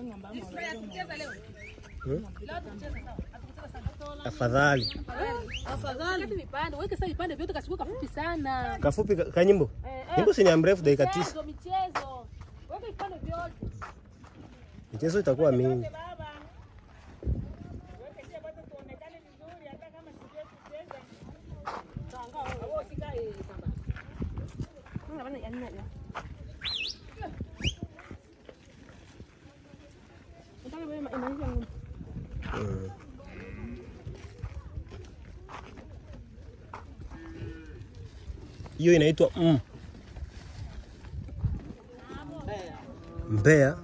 Hmm? Afadhali Afadhali vipande, weke sasa vipande vyote kasiku kafupi sana. kafupi ka- kanyimbo Eh, eh, nyimbo si ni ya mrefu dakika tisa. Michezo, michezo. Weke vipande vyote. Michezo itakuwa mingi. Mm. Hiyo inaitwa mm. Mbeya.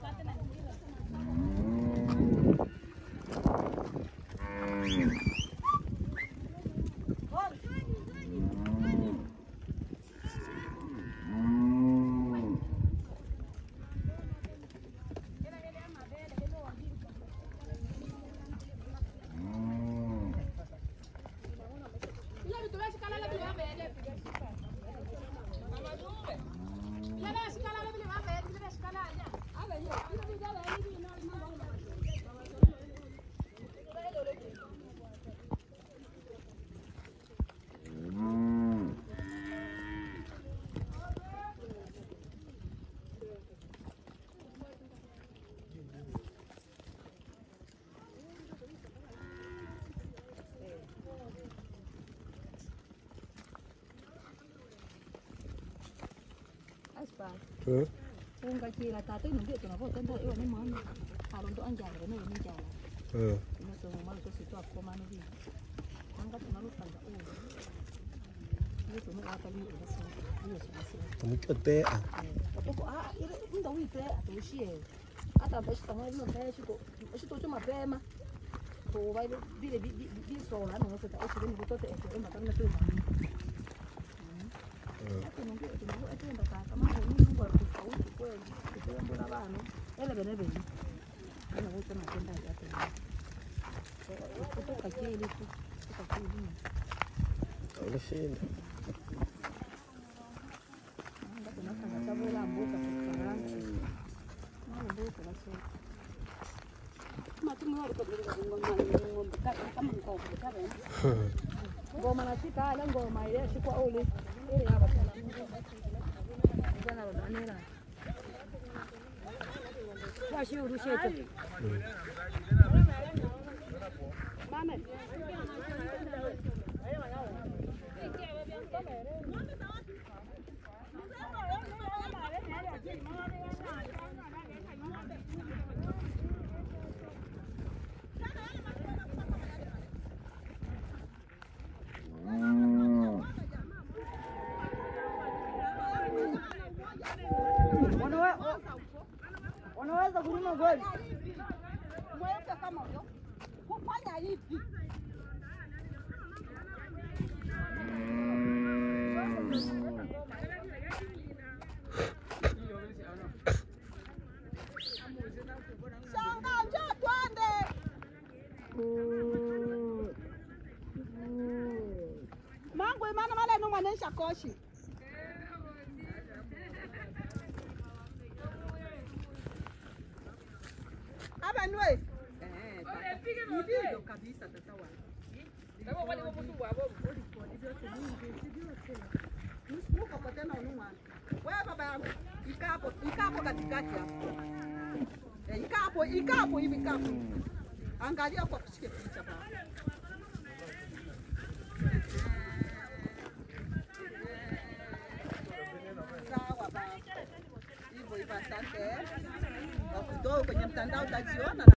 Mm. Unga kila tatu ino ndio tunavotenda iwe ni mwana. Harondo anjala ne ni njala. Mm. Ino so mwana so sitwa koma no bi. Anga tunalutanga uwe. Iyo tuno hapa ni uso. Iyo sasa. Muchotea. Kapoko ah ile ndo wite atushie. Hata bashi kama ino mbele shiko. Shito choma mapema. To vile vile vile sola no sasa au ni kutote ete ema kama tu. Ati ndio ndio ati ndo kaka mama ni Mungu alikufaulu kweli. Kwa mbona bana. Ele bene bene. Ana wote matenda yake. Kutoka kile tu. Kutoka kile. Unashinda. Anga tunafanya tabela mbuka kukaranga. Mama mbuka basi. Matumu wale kwa bila ngoma ngoma kama kama ngoma kama. Ngoma na sika ala ngoma ile shikwa ule. Ile hapa sana. Jana ndo anera. Washi urushe tu. Mama. Unaweza kulima kweli? Mweke kama huyo. Kufanya hivi. Shanga njoo twende. Mangu imana male no mwanesha koshi. Aba nwe. Ndivyo kabisa sasa wa. Muko kwa tena unumwa. Wewe baba yangu, ikapo, ikapo katikati hapo. Eh, ikapo, ikapo hivi ikapo. Angalia kwa kushike picha baba. Sawa baba. Hivyo hivyo asante. Wakutoa kwenye mtandao utajiona.